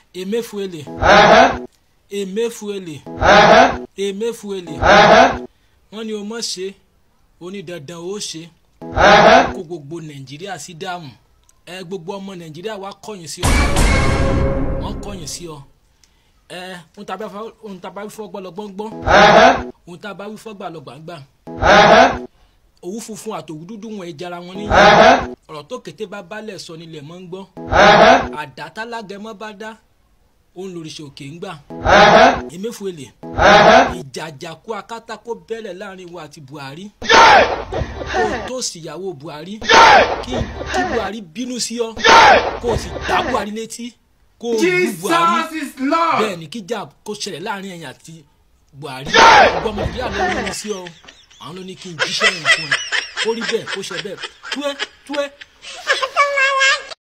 emefuele emefuele emefuele wọ́n ní o mọ̀ ṣe onídandan ó ṣe kó gbogbo nàìjíríà sí dààmú ẹ gbogbo ọmọ nàìjíríà wá kọ̀yìn sí ọ wọ́n kọ̀yìn sí ọ ẹ ohun tá a bá wí fọ́gbà lọ gbọ́ngbọ́n ohun tá a bá wí fọ́gbà lọ gbàngbà òwú funfun àtòwú dúdú wọn ìjara wọn níyà ọ̀rọ̀ tó kété bá balẹ̀ sọ nílẹ̀ mọ́ ń gbọ́ àdá tálágẹmọ́ bá dá òun lòrìṣà òkè ń gbà emefuele ìjàjàkú akátákó bẹ́lẹ̀ láàrin wa àti buhari kó o tó síyàwó buhari kí kí buhari bínú sí ọ kó o sì dá buhari létí kó o lu buhari Jesus is Lord. bẹ́ẹ̀ ni kíjà kó ṣẹlẹ̀ láàrin ẹ̀yìn àti buhari gbogbo ọmọ nàìjíríà ló ń ní sí ọ àwọn ló ní kí n jíṣẹ́ yẹn fún ẹ kó rí bẹ́ẹ̀ kó ṣe bẹ́ẹ̀ túẹ́ túẹ́